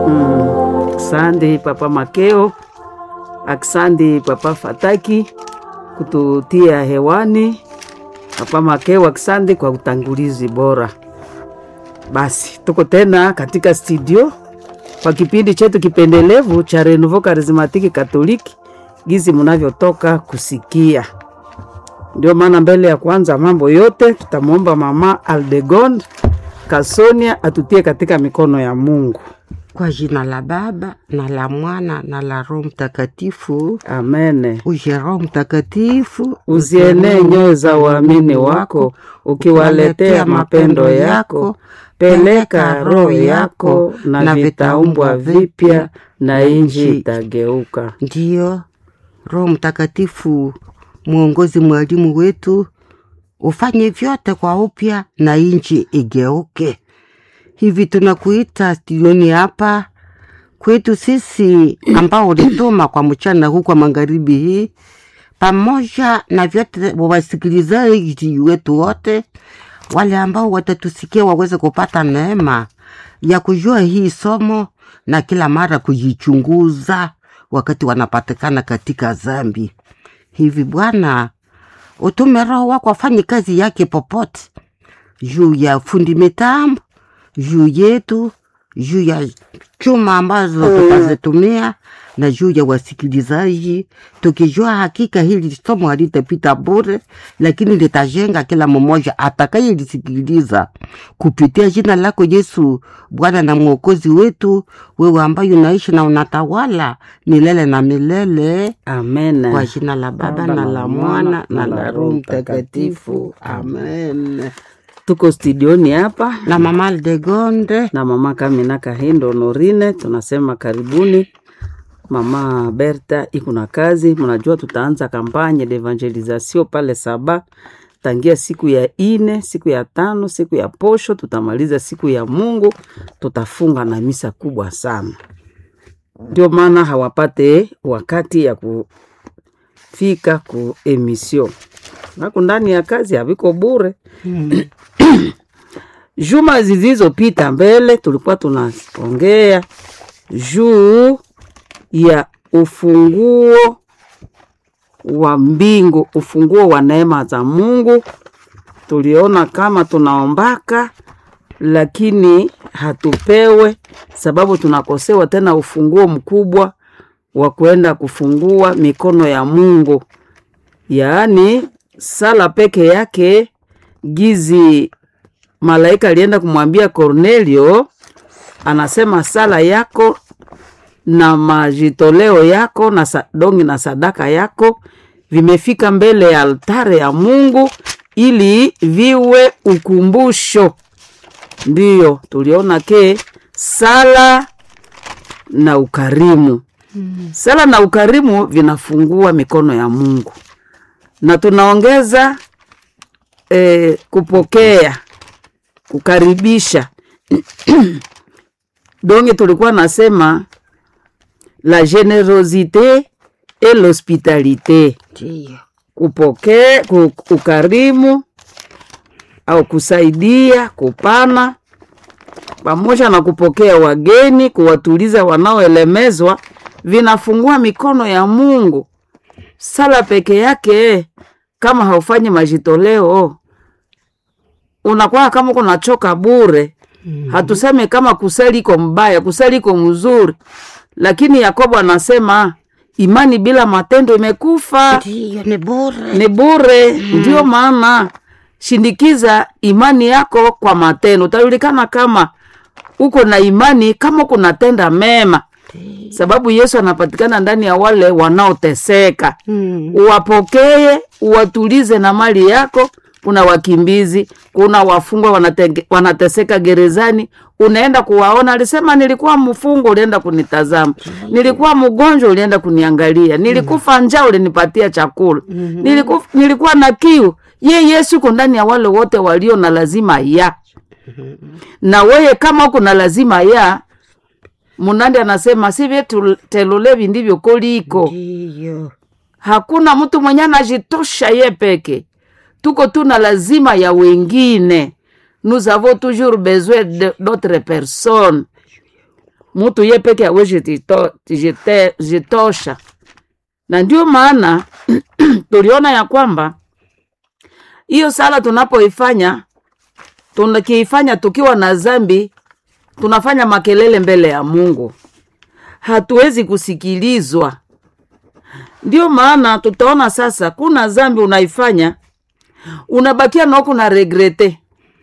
Aksandi Papa Makeo, aksandi Papa Fataki kututia hewani. Papa Makeo, aksandi kwa utangulizi bora. Basi tuko tena katika studio kwa kipindi chetu kipendelevu cha Renouveau Charismatique Katoliki, gizi mnavyotoka kusikia. Ndio maana mbele ya kwanza mambo yote tutamwomba Mama Aldegonde Kasonia atutie katika mikono ya Mungu. Kwa jina la Baba na la Mwana na la Roho Mtakatifu. Amene. Uje Roho Mtakatifu, Uzienee nyoyo za waamini wako, ukiwaletea mapendo yako. Peleka roho yako, na vitaumbwa vipya, na inji itageuka. Ndiyo Roho Mtakatifu, mwongozi, mwalimu wetu, ufanye vyote kwa upya na inchi igeuke. Hivi tunakuita studioni hapa kwetu sisi ambao ulituma kwa mchana huu kwa magharibi hii, pamoja na vyote wasikilizaji wetu wote wale ambao watatusikia waweze kupata neema ya kujua hii somo na kila mara kujichunguza wakati wanapatikana katika zambi. Hivi Bwana, utume Roho wako afanye kazi yake popote, juu ya fundi mitambo, juu yetu, juu ya chuma ambazo tutazitumia na juu ya wasikilizaji, tukijua hakika hili somo halitapita bure, lakini litajenga kila mmoja atakayelisikiliza kupitia jina lako Yesu, Bwana na Mwokozi wetu, wewe ambaye unaishi na unatawala milele na milele, Amen. kwa jina la Baba na la Mwana na la Roho Mtakatifu, amen. Tuko studioni hapa Na Mama Aldegonde, na mama Kamina Kahindo Honorine, tunasema karibuni. Mama Berta iko na kazi, mnajua tutaanza kampanye de evangelisation pale Saba tangia siku ya ine, siku ya tano, siku ya posho, tutamaliza siku ya Mungu, tutafunga na misa kubwa sana. Ndio maana hawapate wakati ya kufika ku emission naku ndani ya kazi haviko bure. Juma zilizopita mbele tulikuwa tunaongea juu ya ufunguo wa mbingu, ufunguo wa neema za Mungu. Tuliona kama tunaombaka lakini hatupewe, sababu tunakosewa tena ufunguo mkubwa wa kwenda kufungua mikono ya Mungu, yaani sala peke yake. Gizi malaika alienda kumwambia Kornelio, anasema sala yako na majitoleo yako na sadongi na sadaka yako vimefika mbele ya altare ya Mungu ili viwe ukumbusho. Ndiyo tuliona ke sala na ukarimu, sala na ukarimu vinafungua mikono ya Mungu, na tunaongeza eh, kupokea, kukaribisha donge tulikuwa nasema la generosite et l'hospitalité, ndiyo kupokea, ku- ukarimu au kusaidia, kupana pamoja na kupokea wageni, kuwatuliza wanaoelemezwa, vinafungua mikono ya Mungu. Sala peke yake, kama haufanyi majitoleo, unakuwa kama kunachoka bure. Hatuseme kama kusali iko mbaya, kusali iko mzuri, lakini Yakobo anasema imani bila matendo imekufa ndiyo, ni bure. ni bure. Ndio maana shindikiza imani yako kwa matendo, utajulikana kama uko na imani kama kunatenda mema, sababu Yesu anapatikana ndani ya wale wanaoteseka. Mm. Uwapokee, uwatulize na mali yako. Kuna wakimbizi, kuna wafungwa wanatenge, wanateseka gerezani, unaenda kuwaona. Alisema nilikuwa mfungwa, ulienda kunitazama, nilikuwa mgonjwa, ulienda kuniangalia, nilikufa njaa, ulinipatia chakula, nilikuwa, nilikuwa na kiu. Ye Yesu uko ndani ya wale wote walio na lazima ya na weye, kama uko na lazima ya Munandi anasema si vyetu telulevi ndivyo koliko Ndiyo. hakuna mtu mwenye anajitosha ye peke, tuko tuna lazima ya wengine. Nous avons toujours besoin de- d'autres personnes. mutu ye peke awezi jito- jite- jitosha na ndio maana tuliona ya kwamba hiyo sala tunapoifanya tukiifanya tukiwa na zambi tunafanya makelele mbele ya mungu hatuwezi kusikilizwa ndio maana tutaona sasa kuna zambi unaifanya unabakia naoku na regrete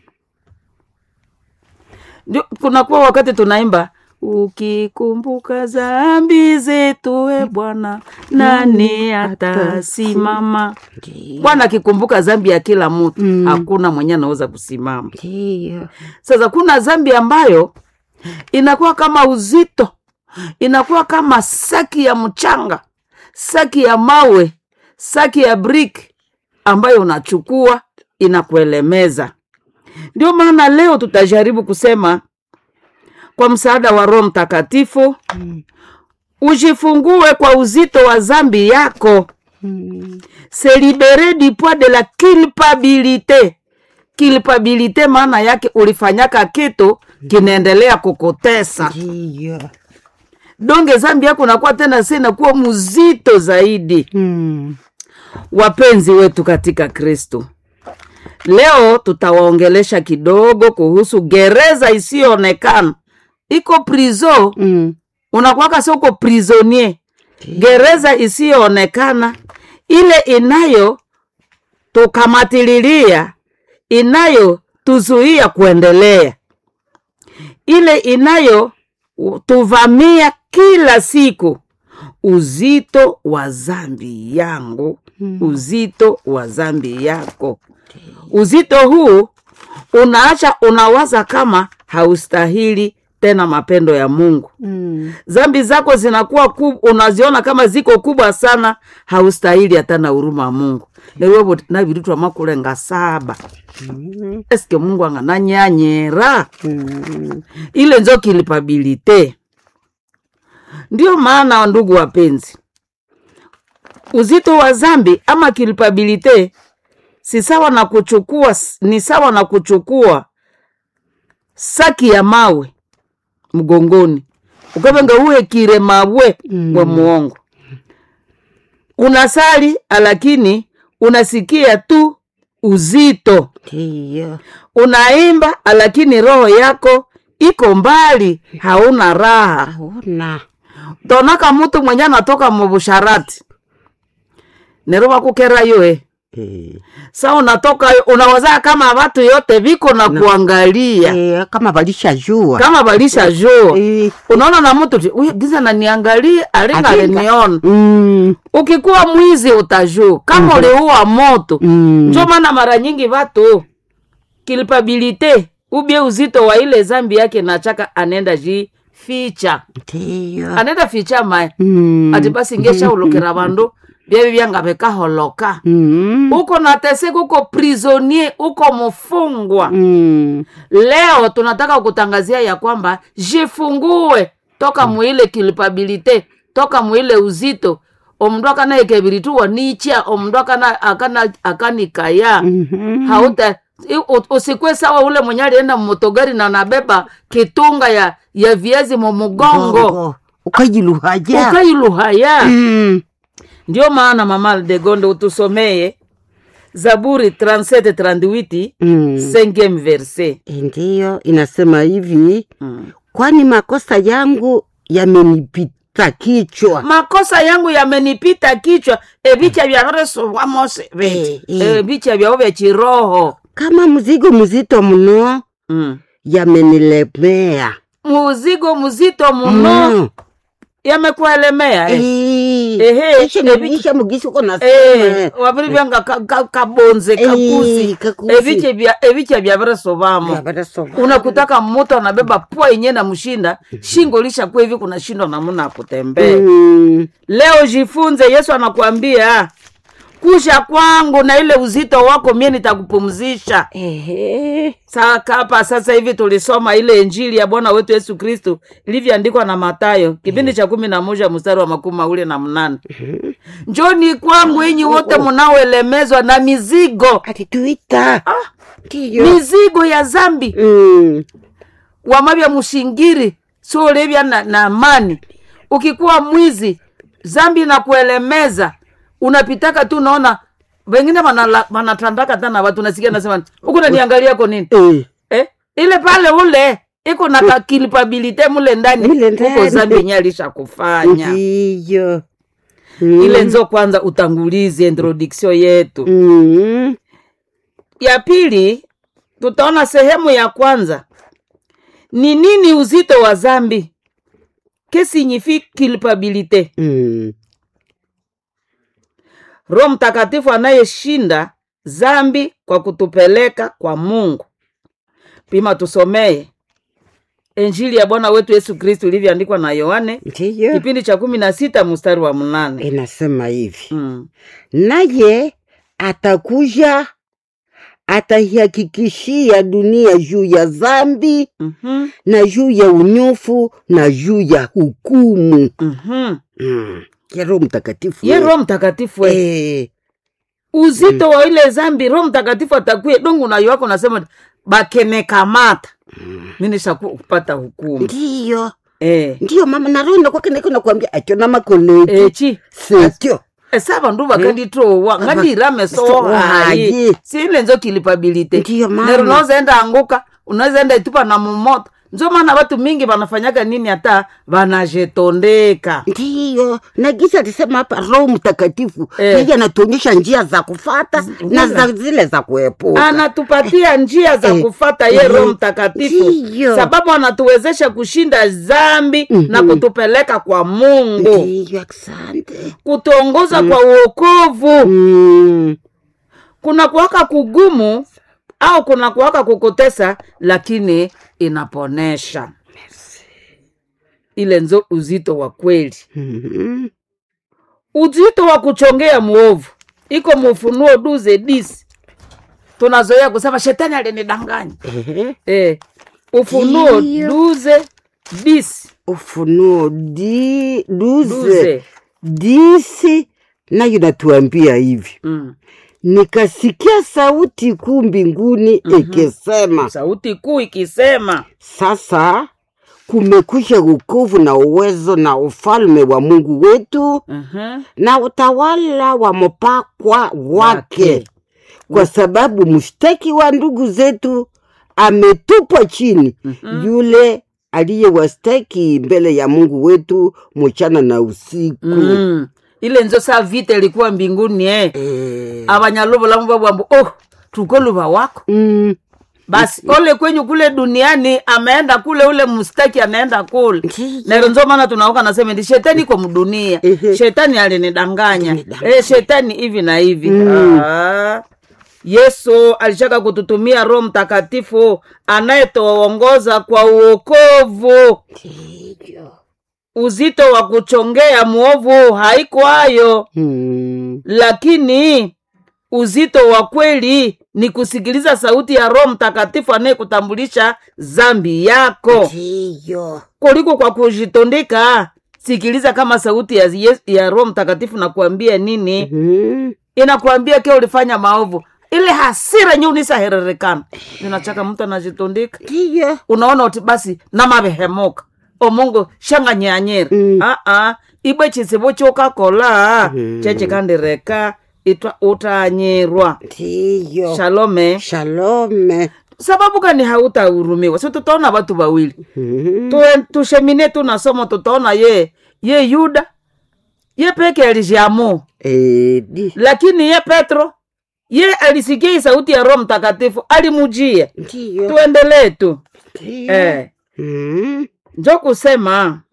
ndio kunakuwa wakati tunaimba ukikumbuka zambi zetu e bwana nani atasimama bwana akikumbuka zambi ya kila mtu Mm. hakuna mwenye anaweza kusimama Ndiyo. sasa kuna zambi ambayo inakuwa kama uzito inakuwa kama saki ya mchanga saki ya mawe saki ya brick ambayo unachukua inakuelemeza ndio maana leo tutajaribu kusema kwa msaada wa roho mtakatifu Mm. ujifungue kwa uzito wa zambi yako Mm. se libere du poids de la culpabilité culpabilité maana yake ulifanyaka kitu kinaendelea kukutesa Ndiyo. donge zambi yako nakuwa tena si inakuwa mzito zaidi Mm. wapenzi wetu katika kristo leo tutawaongelesha kidogo kuhusu gereza isiyoonekana iko prizo Mm. unakwaka si uko prisonier gereza isiyoonekana ile inayo tukamatililia inayo tuzuia kuendelea ile inayo u- tuvamia kila siku uzito wa zambi yangu Mm. uzito wa zambi yako uzito huu unaacha unawaza kama haustahili tena mapendo ya mungu Mm. zambi zako zinakuwa kub, unaziona kama ziko kubwa sana haustahili hata na huruma ya mungu lewevo navirutwa makulenga saba Mm. eske mungu angananyanyera Mm. ile njo kilipabilite ndio maana ndugu wapenzi uzito wa zambi ama kilipabilite si sawa na kuchukua ni sawa na kuchukua saki ya mawe mgongoni ukavenga uwekire mawe Mm. we muongo unasali lakini unasikia tu uzito Ndiyo. unaimba lakini roho yako iko mbali hauna raha Hauna. tonaka mutu mwenye anatoka mubusharati nero bakukera yoe Eh. sa unatoka unawazaa kama watu yote viko na kuangalia Eh, kama valishajua kama balisha jua Eh. unaona na mtu ti, "Uy, giza naniangalia alinga Alinga. aliniona Mm. ukikuwa mwizi utajuu kama uliua moto Mm. njo maana mara nyingi watu kilpabilite ubie uzito wa ile zambi yake nachaka anenda ji ficha Ndiyo. anenda ficha mae Mm. ati basi ngeshaulukira vandu vyevi vyanga vikaholoka Mm. uko nateseka uko prisonier uko mfungwa Mm. leo tunataka kutangazia ya kwamba jifungue toka muile kilipabilite toka muile uzito omndu akanaekeviritua nicha omndu akana akana akanikaya Mhm. hauta i- u- usikwe sawa ule mwenye alienda mmotogari na nabeba kitunga ya ya viazi mumugongo Gongo. ukajiluhaja ukailuhaya Mm. ndio maana mama de gonde utusomeye zaburi 37 38 Mm. cinquième verset ndiyo inasema hivi mm. kwani makosa yangu yamenipita kichwa makosa yangu yamenipita kichwa evicha vyaresovamose Eh, eh. evicha vyao vya chiroho kama mzigo mzito mno mm. yamenilemea muzigo mzito muno Mm. yamekuelemea eh. Eh. Ehe, Ishe evi- nibisha mugisi uko Eh, nasema waviri vyanga ka- ka- kabonze kakusi Eh, kakusi. eviche vya eviche vyaveresovamo Yabarasoma. unakutaka mmoto anabeba pua yenye na mshinda shingo lishakuwa hivi kuna shindo namuna kutembea Mm. leo jifunze yesu anakuambia kusha kwangu na ile uzito wako mie nitakupumzisha Ehe. atituita ndiyo mizigo ya zambi Mm. wamavya mushingiri so ulivya na, na amani ukikuwa mwizi zambi na kuelemeza unapitaka tu unaona wengine wanala- wanatandaka tana watu nasikia nasema huku naniangaliako nini Eh, eh? ile pale ule iko na kakilipabilite mule ndani Mule huko ndani. zambi yenye alisha kufanya ndiyo Mm. ile nzo kwanza utangulizi introduction yetu Mm. ya pili tutaona sehemu ya kwanza ni nini uzito wa zambi que signifie culpabilite Mm. roho mtakatifu anayeshinda zambi kwa kutupeleka kwa mungu pima tusomee injili ya bwana wetu yesu kristu ilivyoandikwa na yohane ndiyo kipindi cha kumi na sita mstari wa mnane inasema hivi mm. naye atakuja ataihakikishia dunia juu ya dhambi mm-hmm. na juu ya unyofu na juu ya hukumu mm-hmm. mm. ya roho mtakatifu ye we. roho mtakatifu we. Eh, uzito wa ile zambi roho mtakatifu atakuye dongu nayo wako nasema bakenekamata minisha kupata hukumu ndiyo eh. ndiyo mama naroho kwake niko nakwambia acho na makoleti echi sekyo esa vandu vakanditowa ngandirame Sohayi. sohayi siile nzo kilipabilite Ndiyo, mama. nero unaozaenda anguka unaozaenda itupa na mumoto nzo maana watu mingi vanafanyaka nini hata vanajetondeka ndiyo na gisa alisema hapa roho mtakatifu Eh. yeye anatuonyesha njia za kufata na za zile za kuepuka anatupatia njia za Eh, kufata ye eh, roho mtakatifu ndiyo. sababu anatuwezesha kushinda zambi na kutupeleka kwa mungu ndiyo asante kutuongoza kwa uokovu mm. kuna kuwaka kugumu au kuna kuwaka kukutesa lakini inaponesha ile nzo uzito wa kweli Mhm. uzito wa kuchongea mwovu iko mufunuo duze disi tunazoea kusema shetani alinidanganya Ehe. eh, ufunuo Ndiyo. duze disi ufunuo di duze duze disi nayo natuambia hivi mm. nikasikia sauti kuu mbinguni ikisema sauti kuu ikisema sasa kumekwisha wokovu na uwezo na ufalme wa mungu wetu uh-huh. na utawala wa mpakwa wake Wake. kwa sababu mshtaki wa ndugu zetu ametupwa chini yule aliyewastaki mbele ya mungu wetu mchana na usiku mm. ile nzo saa vita ilikuwa mbinguni eh. Eh, abanyaluvulamu babwambo oh tuko luva wako mm, basi ole kwenyu kule duniani ameenda kule ule mstaki anaenda kule Ndiyo. nero nzo maana tunauka nasema ndi shetani iko mdunia Ehe. shetani alinidanganya Alinidanganya. eh, shetani hivi na hivi Mm. ah. yesu alishaka kututumia roho mtakatifu anayetuongoza kwa uokovu ndiyo. uzito wa kuchongea mwovu haikwayo Mm, lakini uzito wa kweli ni kusikiliza sauti ya roho mtakatifu anayekutambulisha zambi yako ndiyo. kuliko kwa kujitondeka sikiliza kama sauti ya, Yes- ya roho mtakatifu nakuambia nini Mm, inakuambia ke ulifanya maovu ile hasira nye unisahererekana ninachaka mtu anajitondeka ndiyo. unaona uti basi namavehemuka omungu shanganyanyira Mm. aa ibwe chisivo chokakola Mm. chechikandireka itwa utanyirwa ndiyo. shalome shalome sababu kani hautahurumiwa si tutaona watu wawili Mm, Tue- tushemine tu na somo tutaona ye ye yuda ye peke alijiamu eh, di- lakini ye petro ye alisikia hii sauti ya roho mtakatifu alimujia ndiyo. tuendelee tu Ndiyo. eh. Mm, njo kusema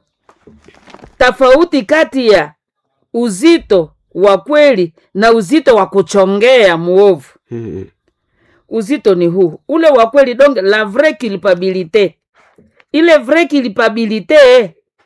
tofauti kati ya uzito wa kweli na uzito wa kuchongea muovu mm, uzito ni huu ule wa kweli donc la vraie culpabilité ile vraie culpabilité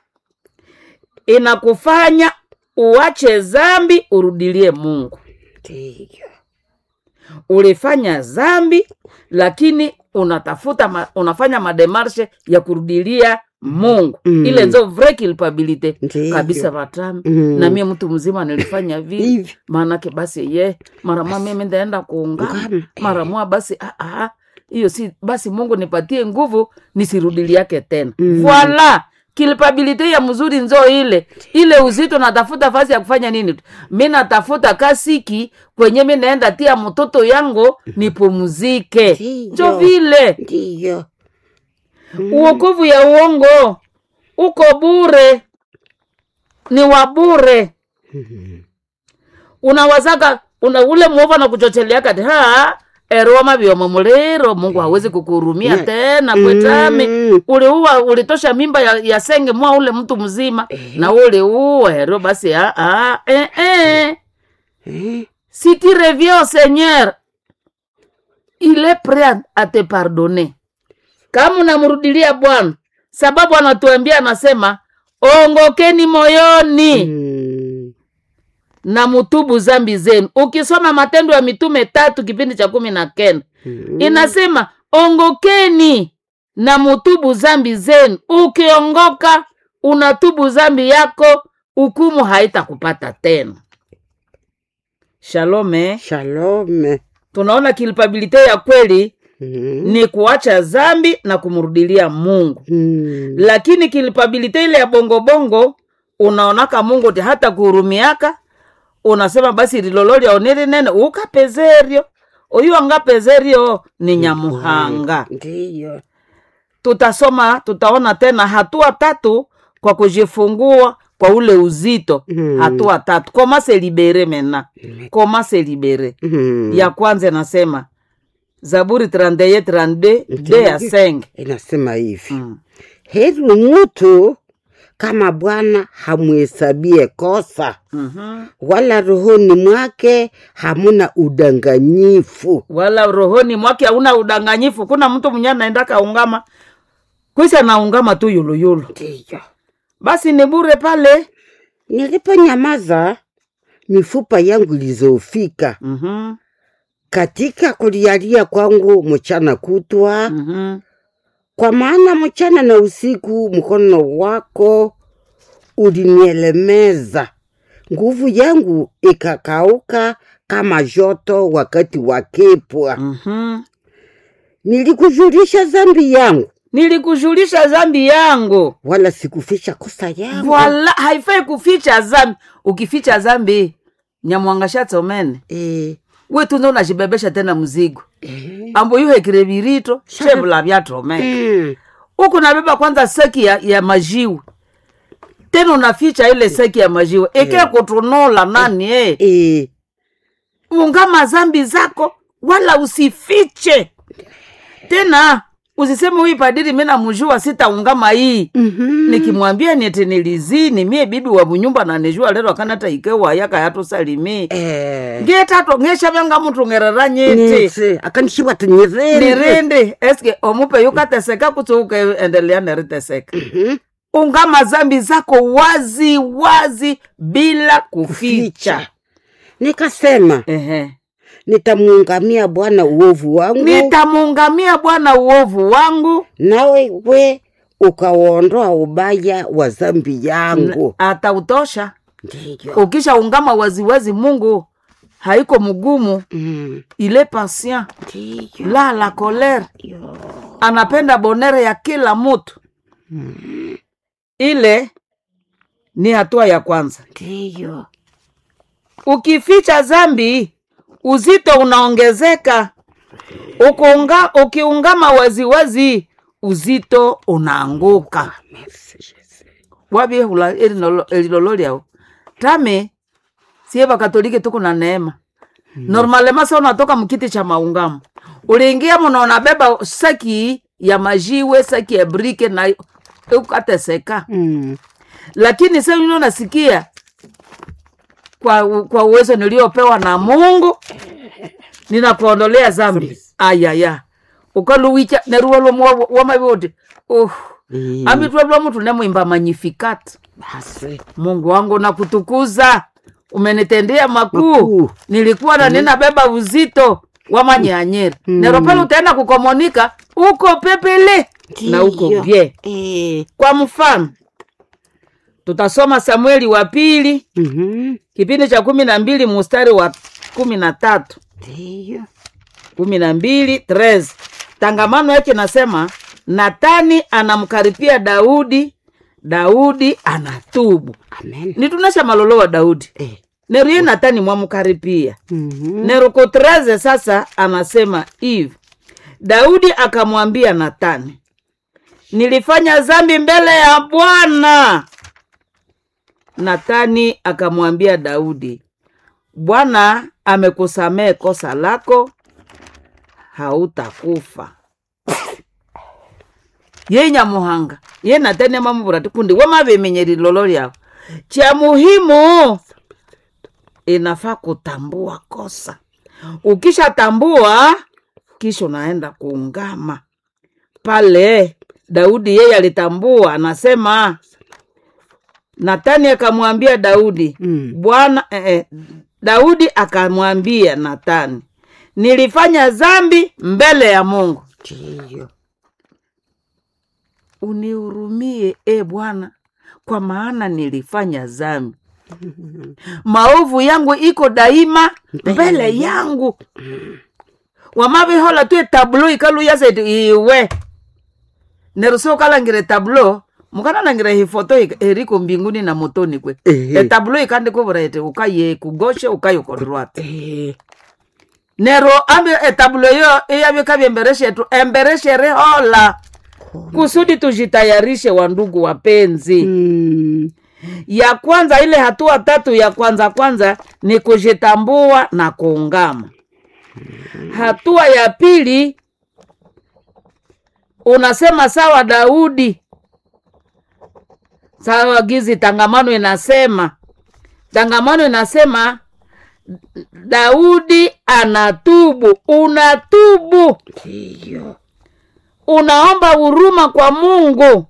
inakufanya uache zambi urudilie mungu ndiyo. ulifanya zambi lakini unatafuta ma, unafanya mademarshe ya kurudilia mungu Mm. ile nzo vraie culpabilité Ndiyo. kabisa vatami Mm. na mie mtu mzima nilifanya vile Hivi. maanake basi ye maramua mimi ndaenda kuungana Ungana, eh. maramua basi ah, ah, hiyo si basi mungu nipatie nguvu nisirudili yake tena mm. voila kilpabilite ya mzuri nzo ile ile uzito natafuta fasi ya kufanya nini tu mi natafuta kasiki kwenye mi naenda tia mtoto yangu nipumzike Ndiyo. njo vile ndiyo uokovu ya uongo uko bure ni wa bure unawazaka una ule mwovu anakuchochelia kati ha eroma vyomo muliro mungu hawezi kukuhurumia Ne- tena kwetami Mm. uliua ulitosha mimba ya, ya senge mwa ule mtu mzima na uliua hero basi ah, ah, eh, eh. Eh, si tu reviens au seigneur il est prêt à te pardonner kama unamrudilia bwana sababu anatuambia anasema ongokeni moyoni mm, na mutubu zambi zenu ukisoma matendo ya mitume tatu kipindi cha kumi na kenda mm. inasema ongokeni na mutubu zambi zenu ukiongoka unatubu zambi yako hukumu haitakupata tena shalome shalome tunaona kilpabilite ya kweli Mm, ni kuacha zambi na kumrudilia mungu mm. lakini kilpabilite ile ya bongobongo unaonaka mungu ti hata kuhurumiaka unasema basi lilololi aoneri nene ukapezerio uyu angapezerio ni nyamuhanga ndiyo tutasoma tutaona tena hatua tatu kwa kujifungua kwa ule uzito Mm. hatua tatu koma se libere mena koma se libere Mm. ya kwanza inasema zaburi 31 32 de ya senge inasema hivi mm. heri mtu kama bwana hamhesabie kosa mm-hmm. wala rohoni mwake hamuna udanganyifu wala rohoni mwake hauna udanganyifu kuna mtu mwenye anaenda kaungama kwisi anaungama tu yuluyulu ndiyo basi ni bure pale niliponyamaza mifupa yangu ilizofika mm-hmm. katika kulialia kwangu mchana kutwa Mm-hmm. kwa maana mchana na usiku mkono wako ulinielemeza nguvu yangu ikakauka kama joto wakati wa kipwa Mm-hmm. nilikujulisha dhambi yangu nilikujulisha zambi yangu wala sikufisha kosa yangu wala haifai kuficha zambi ukificha zambi nyamwangashatsomene e, we tunze unajibebesha tena mzigo e, ambo yuhekire virito shevula vyatomene mm, huku nabeba kwanza seki ya, ya majiwe tena unaficha ile seki ya majiwe ike kutunula nani eh. e, ungama zambi zako wala usifiche tena usiseme huyu padiri mi namjua sitaungama hii mhm, nikimwambia niti nilizini mie bibi wa munyumba nanijua lero akanata ikewa yaka yatusalimi e, ngetato ngeshavanga mutu ngerera nyiti nitse akanishiwa tunyirende nirindi eske omupe yukateseka kuti ukeendelea neriteseka ungama zambi zako wazi wazi bila kuficha ficha nikasema Ehe. nitamuungamia bwana uovu wangu nitamuungamia bwana uovu wangu nawe we ukauondoa ubaya wa dhambi yangu atautosha ndiyo ukisha ungama waziwazi mungu haiko mgumu Mm, ile patient ndiyo la la kolere anapenda bonere ya kila mutu ile ni hatua ya kwanza ndiyo ukificha zambi uzito unaongezeka Ukiunga, ukiungama waziwazi uzito unaanguka Merci, Jesus. wabiehula elilololyao tame sie bakatolike tuku na neema normalema sa unatoka mkiti cha maungamo uliingia muno unabeba saki ya majiwe saki ya brike na ukateseka Mm, lakini sa ino nasikia kwa, kwa uwezo niliopewa na mungu ninakuondolea zambi ayaya ukaluwicha neruwa lomwa wamavoti uh, mm, amitwalwa mutu nemwimba magnificat basi mungu wangu nakutukuza umenitendea makuu Makuu. nilikuwa na ninabeba uzito wa manyanyeri Mm. nero pale utaenda kukomonika uko pepele na uko Ndiyo. bie Eh, kwa mfano tutasoma samueli wa pili mhm, kipindi cha kumi na mbili mustari wa kumi na tatu ndiyo kumi na mbili tres tangamano yake nasema natani anamkaripia daudi daudi anatubu amen nitunasha malolo wa daudi eh. neruye natani mwamkaripia mm-hmm. nerukotreze sasa anasema hivi daudi akamwambia natani nilifanya zambi mbele ya bwana natani akamwambia daudi bwana amekusamehe kosa lako hautakufa ye nyamuhanga ye natani amamuvura tikundi wemavimenyeri lolo lyao cha muhimu inafaa kutambua kosa ukishatambua kisha unaenda kuungama pale daudi yeye alitambua anasema natani akamwambia daudi Mm. bwana eh, eh, daudi akamwambia natani nilifanya zambi mbele ya mungu ndiyo unihurumie e bwana kwa maana nilifanya zambi maovu yangu iko daima mbele yangu wamavihola tu etablo ikaluyaseti iwe neruso ukalangire tablo mukanalangire hifoto ik- eriko mbinguni na motoni kwe Ehe. etablo ikandikuvura eti ukaye kugoshe ukaye kodrwate eh. nero ambi etablo yo iyavika embereshetu embereshere hola kusudi tujitayarishe wandugu wapenzi mm. ya kwanza ile hatua tatu ya kwanza kwanza ni kujitambua na kuungama hatua ya pili unasema sawa daudi sawa gizi tangamano inasema tangamano inasema daudi anatubu unatubu ndiyo unaomba huruma kwa mungu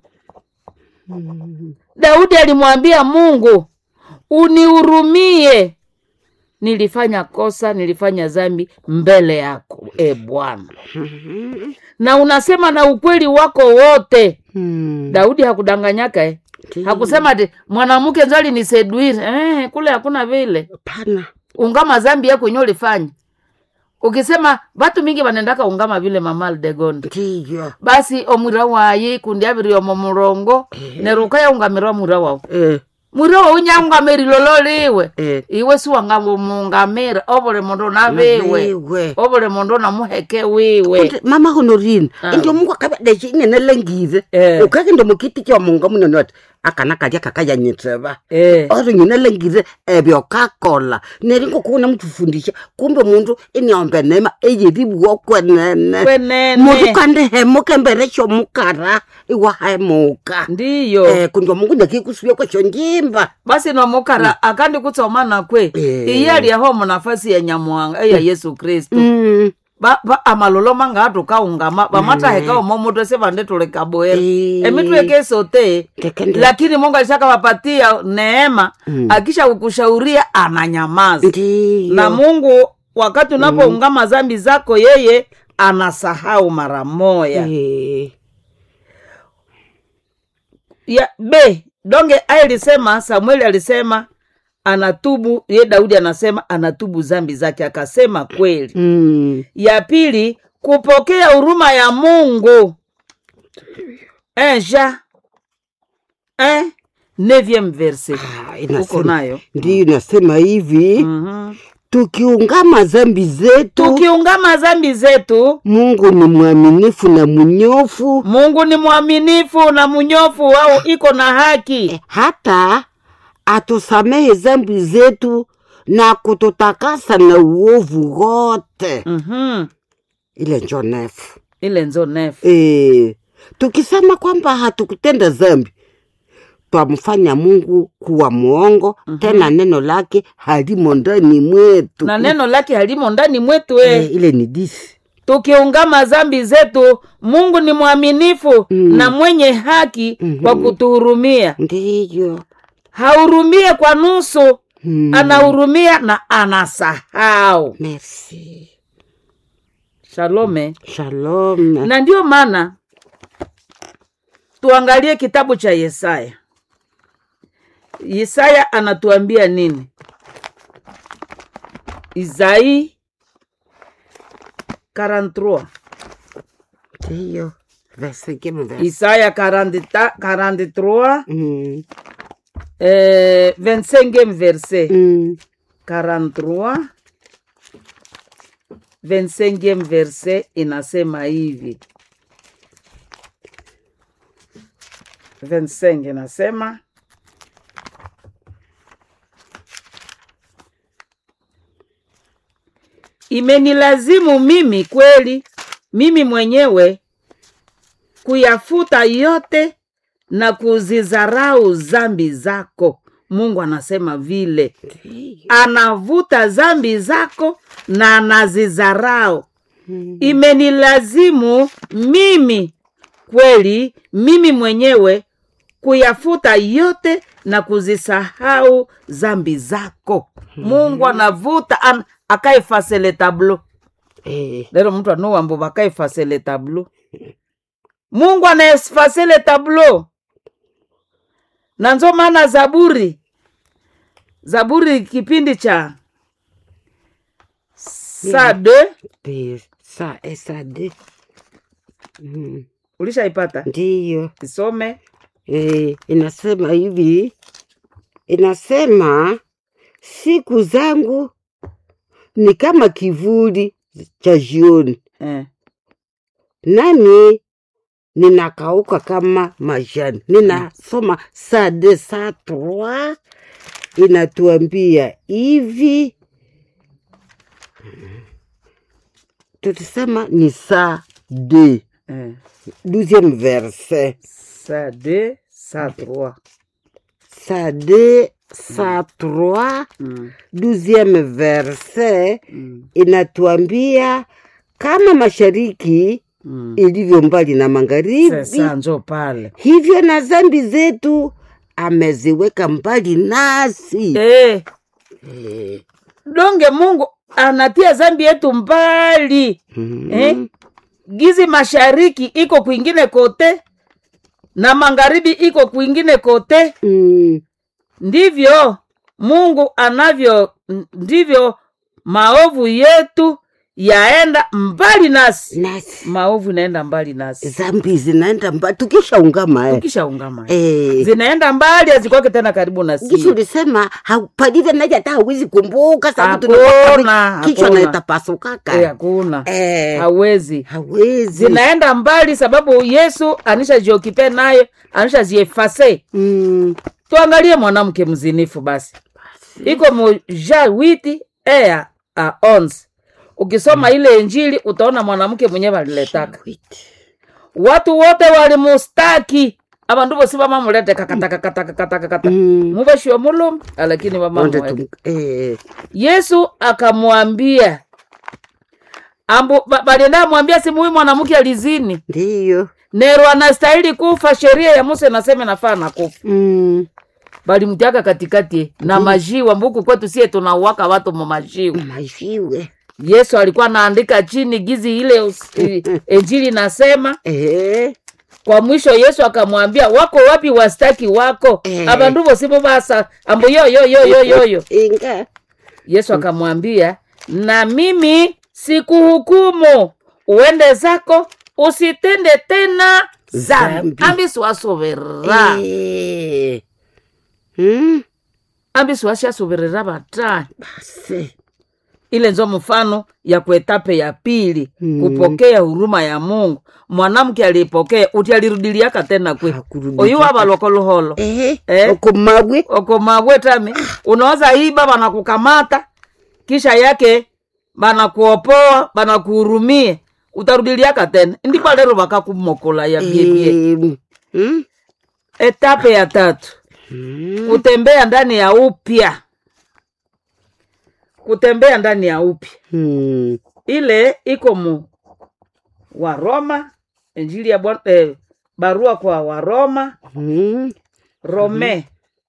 daudi alimwambia mungu unihurumie nilifanya kosa nilifanya zambi mbele yako e bwana na unasema na ukweli wako wote mm. daudi hakudanganyaka eh? Ndiyo. hakusema ati mwanamke nzali ni seduire eh, kule hakuna vile pana ungama zambi yako inyo ulifanya ukisema vatu mingi vanendaka ungama vile mamal degonde ndiyo basi omwira wayi kundi aviri omo murongo neruka yaungamirwa mwira wawu eh. mwira wawu nyaungamiri lolo liwe eh. iwe siwangamungamira ovule mundu naviwe Naviwe. ovule mundu namuheke wiwe Kuti mama honorine Ah. indio mungu akavadeci inene lengire Eh. ukake ndo mukiti kya munga munene wati akana kalya kakayanyitseva Eh, ori nyine lengire ebyo kakola neringo kuona mutufundisha kumbe mundu iniombe nema eyeribuo kwenene kwenene mundu kandi hemuke mbere shomukara iwahemuka ndiyo eh, kundi mungu nyakikusuvya kwesho njimba basi nomukara akandi kutsomana kwe Eh. iye aliyaho munafasi ya nyamuhanga eya yesu kristu Mm. ba, ba amalolo mangatu kaungama vamataheka omo mutu esivandetulekaboera Eh. emitweke sote Tekende. lakini mungu alishakawapatia neema Mm. akisha kukushauria ananyamaza ndiyo na mungu wakati unapoungama zambi zako yeye anasahau mara moya Eh. ya b donge aye alisema samueli alisema anatubu ye daudi anasema anatubu zambi zake akasema kweli Mm. ya pili kupokea huruma ya mungu enja eh, neuvième verset Ah, uko inasema nayo ndiyo inasema hivi Mhm. tukiungama zambi zetu tukiungama zambi zetu mungu ni mwaminifu na mnyofu mungu ni mwaminifu na mnyofu wao iko na haki hata atusamehe zambi zetu na kututakasa na uovu wote Mhm. ile njo nefu ile nzo nefu e, tukisema kwamba hatukutenda zambi twamfanya mungu kuwa mwongo tena neno lake halimo ndani mwetu na neno lake halimo ndani mwetu e, e. ile ni disi tukiungama zambi zetu mungu ni mwaminifu Mm. na mwenye haki Mhm. kwa kutuhurumia ndiyo hahurumie kwa nusu mm. anahurumia na anasahau merci shalome shalom na ndiyo maana tuangalie kitabu cha yesaya yesaya anatuambia nini isai 43 ndiyo versingième verse isaya 40 43 Mm, eh, 25e verset mm, 43 25e verset inasema hivi 25 inasema imenilazimu mimi kweli mimi mwenyewe kuyafuta yote na kuzizarau zambi zako mungu anasema vile ndiyo. anavuta zambi zako na anazizarau Mm, imenilazimu mimi kweli mimi mwenyewe kuyafuta yote na kuzisahau zambi zako mungu anavuta an, akaefase le tableau eh, lero mtu anuwambo vakaefase le tableau mungu anaefase le tableau na nzo maana zaburi zaburi kipindi cha saa de ndiyo. sa esade Mm, ulishaipata ndiyo isome eh, inasema hivi inasema siku zangu ni kama kivuli cha jioni eh. nami ninakauka kama majani. Ninasoma saa de saa trois inatuambia hivi, tulisema ni saa de Eh. douzième verset, saa de saa trois saa de saa trois mm. douzième verset mm. inatuambia kama mashariki mm. ilivyo mbali na magharibi sasa njo pale hivyo na zambi zetu ameziweka mbali nasi eh. Eh, donge mungu anatia zambi yetu mbali mhm. eh? gizi mashariki iko kwingine kote na magharibi iko kwingine kote Mm, ndivyo mungu anavyo ndivyo maovu yetu yaenda mbali nasi nasi maovu inaenda mbali nasi zambi zinaenda mbali tukishaungama eh. tukishaungama Eh, zinaenda mbali hazikwake tena karibu na kisha sisi ulisema hau- palivyo naja hata hawezi kumbuka sababu Hakuna, tunakuwa- kichwa hakuna. naitapasukaka Eh, hakuna Eh, hawezi hawezi zinaenda mbali sababu yesu anishajiokipe naye anishaziefase Mm, tuangalie mwanamke mzinifu basi iko moja witi ea a ons ukisoma ile injili utaona mwanamke mwenyewe aliletaka wait. watu wote walimustaki abandu bosi bamamulete kakatakatakatakatakata Mm, mubashio mulumi lakini onde bamamweke tum- eh, yesu akamwambia ambu ba- balienda mwambia simu huyu mwanamke alizini ndiyo nero anastahili kufa sheria ya musa inasema nafaa na kufa Mm, balimtiaka katikati na majiwa mbuku kwetu sie tunauwaka watu mumajiwa majiwe yesu alikuwa anaandika chini gizi ile us- i- injili nasema Eh, kwa mwisho yesu akamwambia wako wapi wastaki wako Eh. abandu bosibo basa ambu yoyoyoyoyoyo inga yesu akamwambia na mimi sikuhukumu uende zako usitende tena zambi Zambi. ambi siwasoverera Eh, mm, ambi siwashasoverera batani basi ile nzo mfano ya kuetape ya pili Mm. kupokea huruma ya mungu mwanamke alipokea uti alirudiliaka tena kwe Hakurudia oyu tena. wabalokoluholo Eh, Eh. okomagwe okomabwetami unaweza iba banakukamata kisha yake banakuopoa banakuhurumie utarudiliaka tena ndipo lero bakakumokola ya biebie Eh, mm, etape ya tatu mm, kutembea ndani ya upya kutembea ndani ya upya mm, ile iko mu waroma injili ya Bwana- eh, barua kwa waroma mm, rome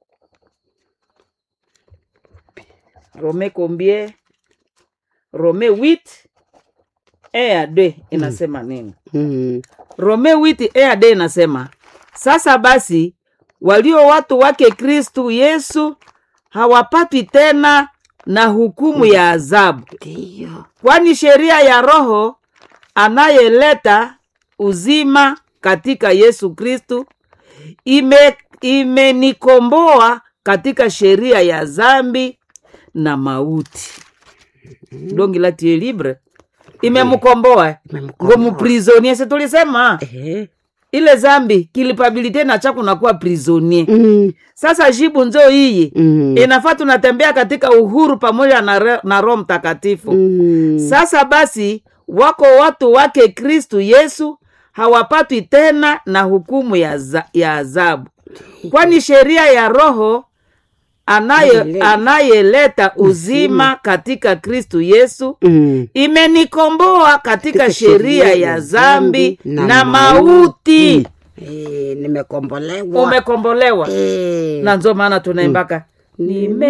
rome combien rome 8 e ya d inasema nini mm. rome 8 e ya d inasema sasa basi walio watu wake kristu yesu hawapatwi tena na hukumu ya adhabu ndiyo kwani sheria ya roho anayeleta uzima katika yesu kristu ime imenikomboa katika sheria ya zambi na mauti donc il a tué libre imemkomboa Imemkomboa. ngomuprisonie si tulisema Eh. ile zambi kilipabilite na cha kunakuwa prisonier Mm. sasa jibu nzo iyi Mm. inafaa tunatembea katika uhuru pamoja na, re- na roho mtakatifu Mm. sasa basi wako watu wake kristu yesu hawapatwi tena na hukumu ya, za, ya adhabu kwani sheria ya roho anaye- Amen. anayeleta uzima katika kristu yesu Mm. imenikomboa katika Katika sheria ya zambi na na mauti. mauti Eh, nimekombolewa umekombolewa Eh. na nzo maana tunaimbaka nime